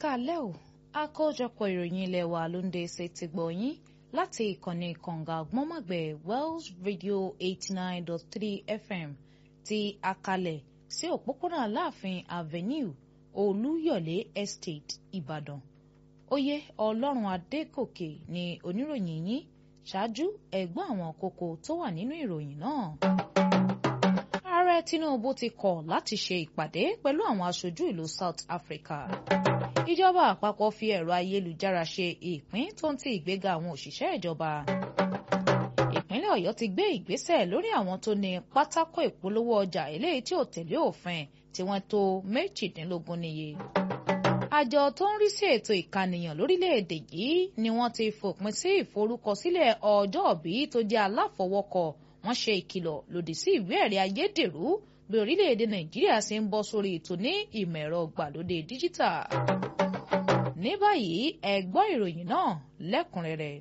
káalẹ́ o àkójọpọ̀ ìròyìn ilé wa ló ń dé ṣe ti gbọ̀ yín láti ìkànnì kànga àgbọ́nmọ̀gbẹ̀ Wells Radio eighty nine dot three FM ti akalẹ̀ sí òpópónà Aláàfin Avenue Olúyọ̀lé Estate Ìbàdàn oyè Ọlọ́run Adégòkè ni oníròyìn yín ṣáájú ẹ̀gbọ́n àwọn kókó tó wà nínú ìròyìn náà ààrẹ Tinubu ti kọ̀ láti ṣe ìpàdé pẹ̀lú àwọn aṣojú ìlú South Africa. ìjọba àpapọ̀ fi ẹ̀rọ ayélujára ṣe ìpín tó ń ti ìgbéga àwọn òṣìṣẹ́ ìjọba. ìpínlẹ̀ Ọ̀yọ́ ti gbé ìgbésẹ̀ lórí àwọn tó ní pátákó ìpolówó ọjà eléyìí tí ò tẹ̀lé òfin tí wọ́n tó méjìdínlógún níye. àjọ tó ń rí sí ètò ìkànìyàn lórílẹ̀‐èdè yìí ni wọ́n ti fòpin sí ìforúkọsílẹ̀ ọjọ́òbí tó jẹ́ aláfọwọ́kọ wọ́n ṣe ìkìlọ̀ lòdì sí ìwé ẹ̀rí ayédèrú bí orílẹ̀-èdè nàìjíríà ṣe ń bọ́ sórí ètò ní ìmọ̀ ẹ̀rọ gbàlódé díjítà. ní báyìí ẹ gbọ́ ìròyìn náà lẹ́kùnrẹ́rẹ́.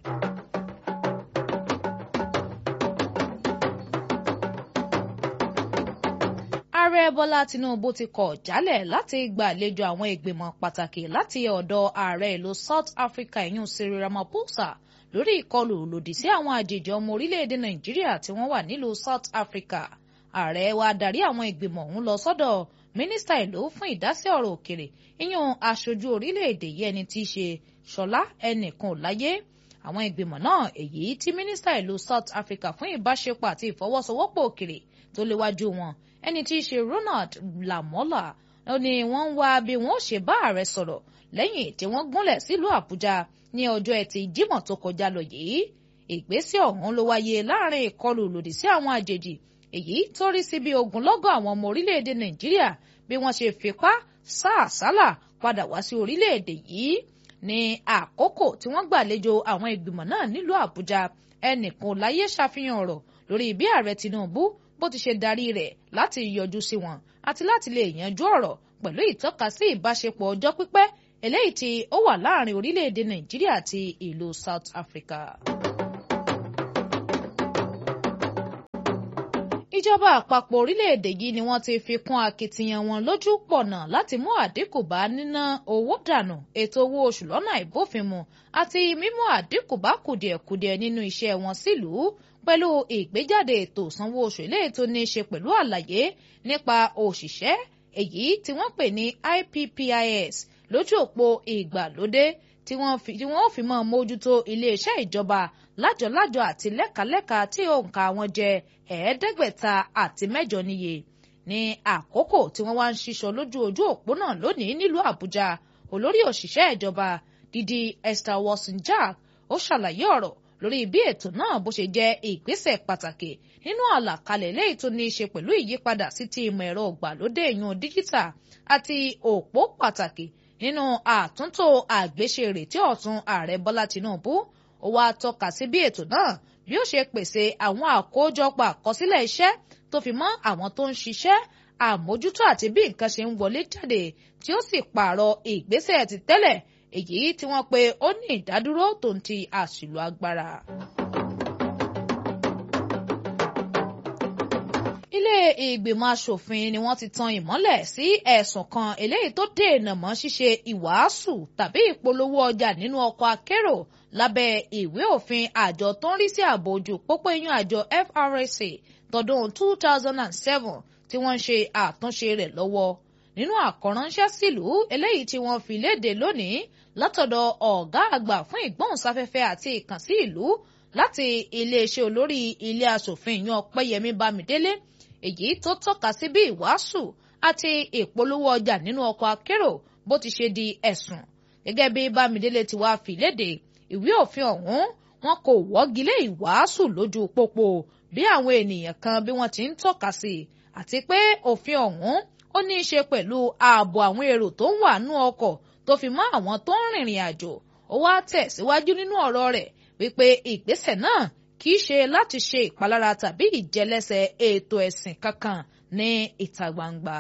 ààrẹ bọ́lá tinubu ti kọ̀ jálẹ̀ láti gbàlejò àwọn ìgbìmọ̀ pàtàkì láti ọ̀dọ̀ ààrẹ ìlú south africa ìyún cyril ramaphosa lórí ìkọlù lòdì sí àwọn àjèjì ọmọ orílẹ̀-èdè nàìjíríà tí wọ́n wà nílùú south africa ààrẹ wa darí àwọn ìgbìmọ̀ ọ̀hún lọ sọ́dọ̀ mínísítà ìlú fún ìdásí ọ̀rọ̀ òkèrè ìyún aṣojú orílẹ̀-èdè yìí ẹni tí í ṣe ṣọlá ẹnìkan láyé àwọn ìgbìmọ̀ náà èyí tí mínísítà ìlú south africa fún ìbáṣepọ̀ àti ìfọwọ́sowọ́pọ̀ òkèrè tó léwájú wọn ẹni tí í ṣe ronald lamola ó ní wọ́n ń wá bí wọ́n ó ṣe bá ààrẹ sọ̀rọ̀ lẹ́yìn tí wọ́n gúnlẹ̀ sílùú àbújá ní ọjọ́ ẹtì jímọ̀ tó kọjá lọ yìí ìgbésẹ̀ ọ̀hún ló wáyé láàrin ìkọlù lòdì sí àwọn àjèjì èyí tó rí sí bí ogunlọ́gọ̀ àwọn ọmọ orílẹ̀-èdè nàìjíríà bí wọ́n ṣe fipá sá àsálà padà wá sí orílẹ̀-èdè yìí ní àkókò tí wọ́n gbàlejò àwọn ìgbìmọ̀ náà nílùú àbújá ẹnìkan láyé ṣàfihàn ọ̀rọ̀ lórí bí ààrẹ tinubu bó ti ṣe darí rẹ̀ láti yọjú sí wọn àti láti lè yanjú ọ̀rọ̀ pẹ̀lú ìtọ́ka sí ìbáṣepọ̀ ọjọ́ pípẹ́ eléyìí tí ó wà láàrin orílẹ̀-èdè nàìjíríà àti ìlú south africa. ìjọba àpapọ̀ orílẹ̀-èdè yìí ni wọ́n ti fi kún akitiyan wọn lójú pọ̀nà láti mú àdínkù bá níná owó dànù ètò owó oṣù lọ́nà ìbófinmu àti mímú àdínkù bá kùdìẹ̀kudiẹ nínú iṣẹ́ wọn sílùú pẹ̀lú ìgbéjáde ètò ìsanwó oṣù eléyìí tó ní í ṣe pẹ̀lú àlàyé nípa òṣìṣẹ́ èyí tí wọ́n pè ní IPPIS lójú òpó ìgbàlódé tí wọ́n ò fi mọ́ mójútó iléeṣẹ́ ìjọba lájọlájọ àti lẹ́kàlẹ́kà tí òǹkà wọn jẹ́ ẹ̀ẹ́dẹ́gbẹ̀ta àti mẹ́jọ níye ní àkókò tí wọ́n wá ń ṣiṣọ́ lójú ojú òpó náà lónìí nílùú Àbújá olórí òṣìṣẹ́ ìjọba Dídí Esther Watson-Jack ó ṣàlàyé ọ̀rọ̀ lórí bí ètò náà bó ṣe jẹ́ ìgbésẹ̀ pàtàkì nínú àlàkalẹ̀ léyìí tó ní í ṣe pẹ̀lú ìyípadà sí ti ìmọ̀ ẹ̀rọ ìgbàlódé ìyún díjítà àti òpó pàtàkì nínú àtúntò àgbéṣerètí ọ̀tún ààrẹ Bọ́lá Tinubu ó wá tọ́ka sí bí ètò náà bí ó ṣe pèsè àwọn àkójọpọ̀ àkọsílẹ̀ iṣẹ́ tó fi mọ́ àwọn tó ń ṣiṣẹ́ àmójútó àti bí nǹkan ṣe ń wọlé jáde tí ó sì pààrọ̀ ìgbésẹ̀ ti tẹ́lẹ̀ èyí tí wọ́n pe ó ní ìdádúró tó ń ti àṣìlò agbára. ilé ìgbìmọ̀ asòfin ni wọ́n ti tan ìmọ́lẹ̀ sí ẹ̀sùn kan eléyìí tó dènà mọ́ ṣíṣe ìwàásù tàbí ìpolówó ọjà nínú ọkọ̀ akérò lábẹ́ ìwé òfin àjọ tó ń rí sí ààbò ojú pópó iyún àjọ FRSA tọdún 2007 tí wọ́n ń ṣe àtúnṣe rẹ̀ lọ́wọ́ nínú àkọ́ránṣẹ́ sílùú eléyìí tí wọ́n fi léde lónìí látọ̀dọ̀ ọ̀gá àgbà fún ìgbóhùnsáfẹ́fẹ́ àti ìkànsí ìlú láti iléeṣẹ́ olórí ilé asòfin yan Ọpẹ́yẹmí Bámidélé èyí tó tọ́ka sí bí ìwàásù àti ìpolówó ọjà nínú ọkọ̀ akérò bó ti ṣe di ẹ̀sùn gẹ́gẹ́ bí Bámidélé ti wá fi léde ìwé òfin ọ̀hún wọn kò wọ́gi lé ìwàásù lójú pópó bí àwọn ènìyàn kan bí wọ́n ti ń tọ́ka sí àti pé òfin ọ̀hún ó ní í ṣe pẹ̀lú ààbò àwọn èrò tó ń wà nú ọkọ̀ tó fi mọ́ àwọn tó ń rìnrìn àjò ó wá tẹ̀síwájú nínú ọ̀rọ̀ rẹ̀ wípé ìgbésẹ̀ náà kì í ṣe láti ṣe ìpalára tàbí ìjẹlẹ́sẹ̀ ètò ẹ̀sìn kankan ní ìta gbangba.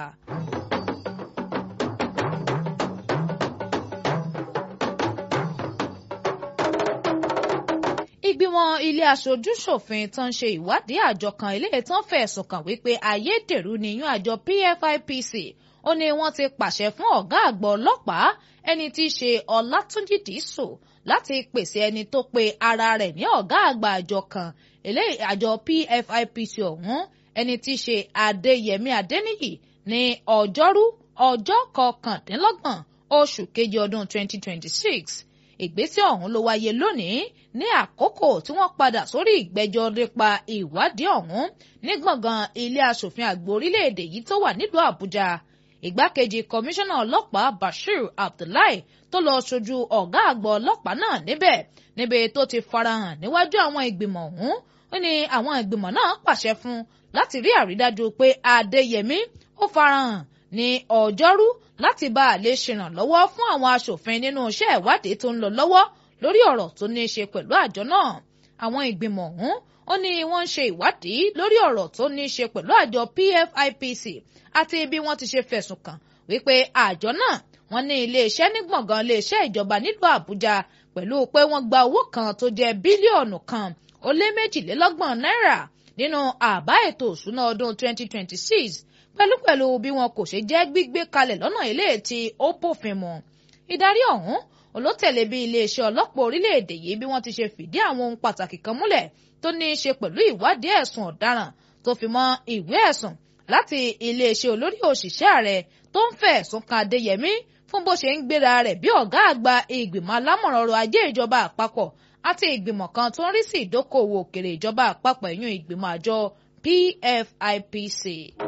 ìgbìmọ̀ ilé aṣojú-ṣòfin tó ń ṣe ìwádìí àjọ kan ilé tán fẹ̀sùn kàn wípé ayédèrú ni yún àjọ PFIPC ó ní wọ́n ti pàṣẹ fún ọ̀gá àgbà ọlọ́pàá ẹni tí í ṣe ọlátúnjì dìísù láti pèsè ẹni tó pe ara rẹ̀ ní ọ̀gá àgbà àjọ kan eléyìí àjọ PFIPC ọ̀hún ẹni tí í ṣe adéyẹmí adéníyì ní ọjọ́rú ọjọ́ kọkàndínlọ́gbọ̀n oṣù kejì ọdún 2026 ìgbésẹ̀ ọ̀hún ló wáyé lónìí ní àkókò tí wọ́n padà sórí ìgbẹ́jọ́ nípa ìwádìí ọ̀hún ní gbọ̀ngàn ilé asòfin àgbà orílẹ̀-èdè yìí tó wà nílùú àbújá ìgbákejì kọmíṣánná ọlọ́pàá bashir abdullahi tó lọ ṣojú ọ̀gá àgbà ọlọ́pàá náà níbẹ̀ níbi tó ti farahàn níwájú àwọn ìgbìmọ̀ ọ̀hún ó ní àwọn ìgbìmọ̀ náà pàṣẹ fún láti rí àrídájú pé adéyẹmí ó farahàn ní ọjọ́rú láti bá a lè ṣèrànlọ́wọ́ fún àwọn aṣòfin nínú iṣẹ́ ìwádìí tó ń lọ lọ́wọ́ lórí ọ̀rọ̀ tó ní í ṣe pẹ̀lú àjọ náà àwọn ìgbìmọ̀ ọ̀hún ó ní wọ́n ń ṣe ìwádìí lórí ọ̀rọ̀ tó ní í ṣe pẹ̀lú àjọ PFIPC àti bí wọ́n ti ṣe fẹ̀sùn kàn wípé àjọ náà wọ́n ní iléeṣẹ́ ní gbọ̀ngàn iléeṣẹ́ ìjọba nílùú Àbújá pẹ̀lú pé wọ́n gba owó kan tó jẹ́ bílíọ̀nù kan ó lé méjìlélọ́gbọ̀n náírà nínú àbá ètò òṣùná ọdún 2026 pẹ̀lúpẹ̀lú bí wọn kò ṣe jẹ́ gbígbé kalẹ̀ lọ́nà ilé tí ó bófin mu. ìdarí ọ̀hún olótẹ̀lé bí iléeṣẹ́ ọlọ́pàá orílẹ̀-èdè yìí bí wọ́n ti ṣe fìdí àwọn ohun pàtàkì kan múlẹ̀ tó ní í ṣe pẹ̀lú ìwádìí ẹ̀sùn ọ̀daràn tó fi mọ́ ìwé ẹ̀sùn láti iléeṣẹ́ olórí òṣìṣẹ́ ààrẹ tó ń fẹ̀ ẹ̀sùn kan Adéyẹmí fún bó ṣe ń gbéra rẹ̀ bí ọ̀gá àgbà ìgbìmọ̀ alámọ̀ràn ọrọ̀ ajé ìjọba àpapọ̀ àti ìgbìmọ̀ kan tó ń rí sí ìdókòwò òkèrè ìjọba àpapọ̀ ìyún ìgbìmọ̀ àjọ PFIPC.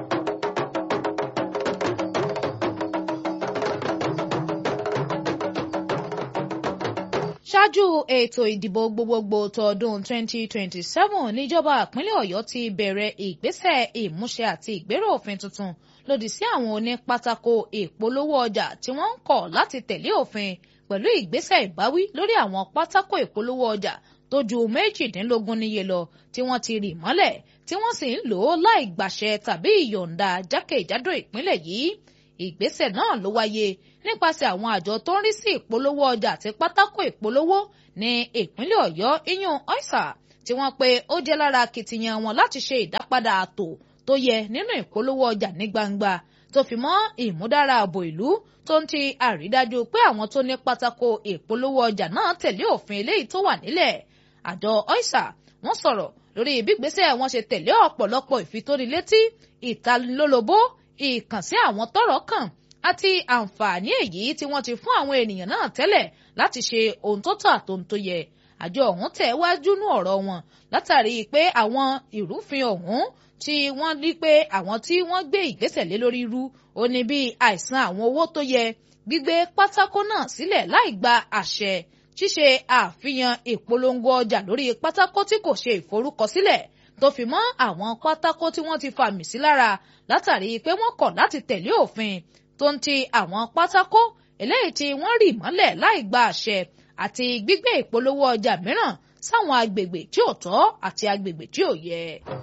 ṣáájú ètò ìdìbò gbogbogbò tọdún 2027 níjọba ìpínlẹ̀ ọ̀yọ́ ti bẹ̀rẹ̀ ìgbésẹ̀ ìmúṣẹ àti ìgbérò òfin tuntun lòdì sí àwọn onípátákó ìpolówó ọjà tí wọ́n ń kọ̀ láti tẹ̀lé òfin pẹ̀lú ìgbésẹ̀ ìbáwí lórí àwọn pátákó ìpolówó ọjà tó ju méjìdínlógún níye lọ tí wọ́n ti rì mọ́lẹ̀ tí wọ́n sì ń lò ó láì gbàṣẹ tàbí ìyọ̀ǹda jákèjádò ìpínlẹ̀ yìí ìgbésẹ̀ náà ló wáyé nípasẹ̀ àwọn àjọ tó ń rí sí ìpolówó ọjà àti pátákó ìpolówó ní ìpínlẹ̀ ọ̀yọ́ iyún ọ̀sà tí wọ́n pe ó jẹ́ lára akitiyan wọn láti ṣe ìdápadà ààtò tó yẹ nínú ìpolówó ọjà ní gbangba tó fi mọ́ ìmúdára ààbò ìlú tó ń ti àrídájú pé àwọn tó ní pátákó ìpolówó ọjà náà tẹ̀lé òfin eléyìí tó wà nílẹ̀ àjọ ọ̀sà wọ́n sọ̀rọ̀ lórí ìbígbésẹ̀ wọn ṣe tẹ̀lé ọ̀pọ̀lọpọ̀ ìfitónilétí ìtalólobó ìkànsí àwọn tọ́rọ̀ kàn àti àǹfààní èyí tí wọ́n ti fún àwọn ènìyàn náà tẹ́lẹ̀ láti ṣe ohun tó tọ́ àtohun tó yẹ àjọ ọ̀hún tẹ̀ wájú nú ọ̀rọ̀ wọn látàrí pé àwọn ìrúfin ọ̀hún tí wọ́n rí pé àwọn tí wọ́n gbé ìgbésẹ̀ lé lórí rú ó ní bí àìsàn àwọn owó tó yẹ gbígbé pátákó náà sílẹ̀ láì gba àṣẹ ṣíṣe àfihàn ìpolongo ọjà lórí pátákó tí kò ṣe ìforúkọsílẹ̀ tó fi mọ́ àwọn pátákó tí wọ́n ti fàmì sí lára látàrí pé wọ́n kọ̀ láti tẹ̀lé òfin tó ń ti àwọn pátákó eléyìí tí wọ́n rì mọ́lẹ̀ láì gba àṣẹ àti gbígbé ìpolówó ọjà mìíràn sáwọn agbègbè tí ò tọ́ àti agbègbè tí ò yẹ.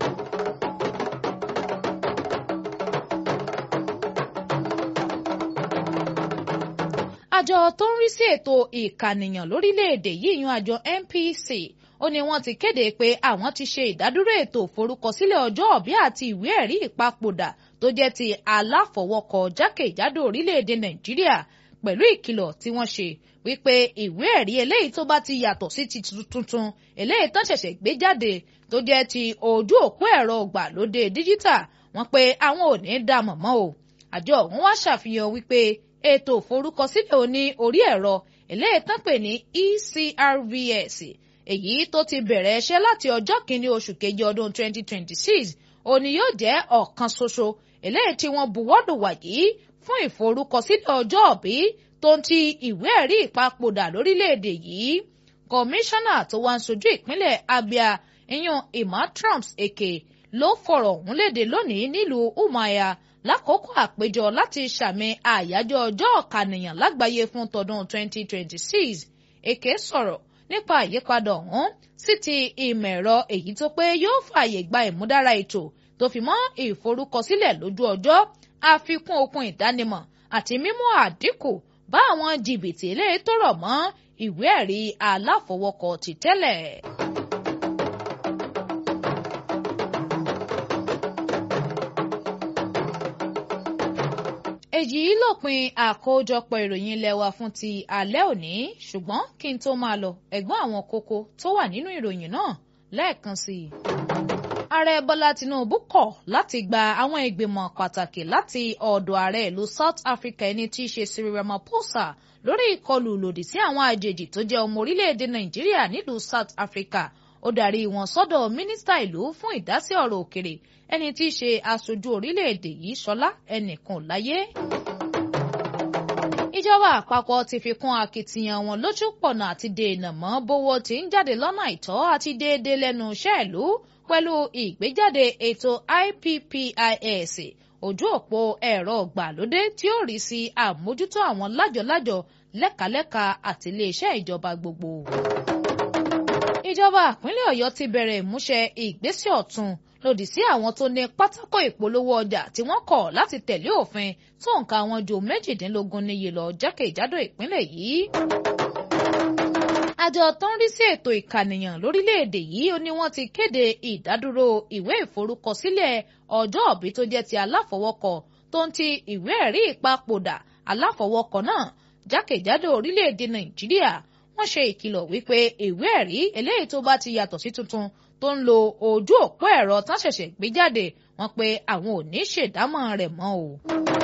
àjọ tó ń rí sí ètò ìkànìyàn lórílẹ̀‐èdè yìí yan àjọ NPC ó ní wọ́n ti kéde pé àwọn ti ṣe ìdádúró ètò ìforúkọsílẹ̀ ọjọ́ òbí àti ìwé ẹ̀rí ìpapòdà tó jẹ́ ti aláfọwọ́kọ jákèjádò orílẹ̀‐èdè Nàìjíríà pẹ̀lú ìkìlọ̀ tí wọ́n ṣe wípé ìwé ẹ̀rí eléyìí tó bá ti yàtọ̀ sí ti tuntun eléyìí tán ṣẹ̀ṣẹ̀ gbé jáde tó jẹ́ ti ojú òpó ẹ̀rọ ìgbàlódé díjítà wọ́n pé àwọn ò ní dá mọ̀mọ́ o àjọ ọ̀hún wá ṣàfihàn wípé ètò ìforúkọsílẹ̀ òní orí ẹ̀rọ eléyìí tán pè ní ECRVS èyí tó ti bẹ̀rẹ̀ iṣẹ́ láti ọjọ́ kìíní oṣù kejì ọdún 2026 òní yóò jẹ́ ọ̀kan ṣoṣo eléyìí tí wọ́n buwọ́lù wàyí fún ìforúkọsílẹ̀ ọjọ́ òbí tó ń ti ìwé ẹ̀rí ìpapòdà lórílẹ̀‐èdè yìí kọmíṣánná tó wá ń sojú ìpínlẹ̀ Abia ìyún Emma Trumps Eke ló fọ̀rọ̀ ọ̀hún léde lónìí nílùú Umuahia lákòókò àpéjọ láti ṣàmì àyájọ́ ọjọ́ ọ̀kànìyàn lágbàáyé fún tọdún 2026 Eke sọ̀rọ̀ nípa àyípadà ọ̀hún sí ti ìmọ̀ ẹ̀rọ èyí tó pé yóò fààyè gba ìmúdára ètò tó fi mọ́ ìforúkọsílẹ̀ lójú ọjọ́ àfikún okun ìdánimọ̀ àti mímú àdínkù bá àwọn jìbìtì eléyìí tó rọ̀ mọ́ ìwé ẹ̀rí aláfọwọ́kọ ti tẹ́lẹ̀. èyí lópin àkójọpọ̀ ìròyìn ilé wa fún ti alẹ́ òní ṣùgbọ́n kí n tó máa lọ ẹ̀gbọ́n àwọn kókó tó wà nínú ìròyìn náà lẹ́ẹ̀kan sí i. ààrẹ bọ́lá tinubu kọ̀ láti gba àwọn ìgbìmọ̀ pàtàkì láti ọ̀dọ̀ ààrẹ ìlú south africa ẹni tí í ṣe cyril ramaphosa lórí ìkọlù lòdì sí àwọn àjèjì tó jẹ́ ọmọ orílẹ̀-èdè nàìjíríà nílùú south africa ó darí wọn sọ́dọ̀ mínísítà ìlú fún ìdásí ọ̀rọ̀ òkèrè ẹni tí í ṣe aṣojú orílẹ̀-èdè yìí ṣọlá ẹnìkan láyé. ìjọba àpapọ̀ ti fi kún akitiyan wọn lójú pọ̀nà àti dènà mọ́ bówó tí ń jáde lọ́nà àìtọ́ àti déédéé lẹ́nu iṣẹ́ ìlú pẹ̀lú ìgbéjáde ètò IPPIS ojú òpó ẹ̀rọ gbàlódé tí ó rí sí àmójútó àwọn lájọlájọ lẹ́kàlẹ́kà àti iléeṣẹ́ ìjọba gbogbo. ìjọba ìpínlẹ̀ ọ̀yọ́ ti bẹ̀rẹ̀ ìmúṣẹ ìgbésẹ̀ ọ̀tun lòdì sí àwọn tó ní pátákó ìpolówó ọjà tí wọ́n kọ̀ láti tẹ̀lé òfin tó nǹka wọn ju méjìdínlógún níye lọ jákèjádò ìpínlẹ̀ yìí. àjọ tó ń rí sí ètò ìkànìyàn lórílẹ̀‐èdè yìí ó ní wọ́n ti kéde ìdádúró ìwé ìforúkọsílẹ̀ ọjọ́ òbí tó jẹ́ ti aláfọwọ́kọ tó ń ti ìwé ẹ̀rí ìpapòdà aláfọwọ́kọ náà jákèjádò orílẹ̀‐èdè nàìjíríà wọ́n ṣe ìkìlọ̀ wípé ìwé ẹ̀rí eléyìí tó bá ti yàtọ̀ sí tuntun tó ń lo ojú òpó ẹ̀rọ tán ṣẹ̀ṣẹ̀ gbé jáde wọ́n pé àwọn ò ní ṣèdámọ̀ rẹ̀ mọ́ o.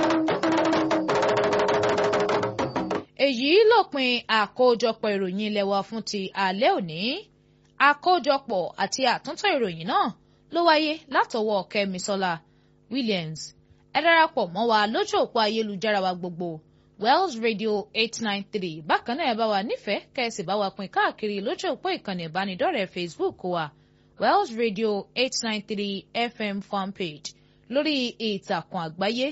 èyí lópin àkójọpọ̀ ìròyìn ilé wa fún ti alẹ́ òní àkójọpọ̀ àti àtúntò ìròyìn náà ló wáyé látọwọ́ kẹ́misọ́lá williams ẹ darapọ̀ mọ́ wa lójú òpó ayélujára wa gbogbo wells radio eight nine three bákan náà ẹ bá wa nífẹ̀ẹ́ kẹ́sì bá wa pín káàkiri lójú òpó ìkànnì ìbánidọ́rẹ̀ẹ́ facebook wa wells radio eight nine three fm fanpage lórí ìtàkùn àgbáyé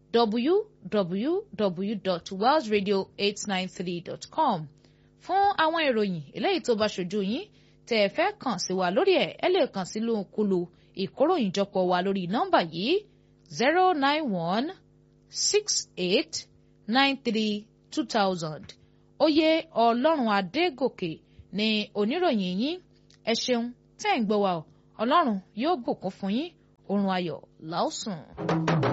www.wellsradio893.com fún àwọn ìròyìn eléyìí tó bá ṣojú yín tẹ́ ẹ fẹ́ kàn sí wa lórí ẹ̀ ẹ lè kàn sí lóhunkúlu ìkóròyìnjọpọ̀ wa lórí nọ́mbà yìí zero nine one six eight nine three two thousand oyè ọlọ́run adégòkè ni oníròyìn yín ẹ ṣeun tẹ́ ń gbọ́ wa ọlọ́run yóò bùkún fún yín oorun ayọ̀ làásùn.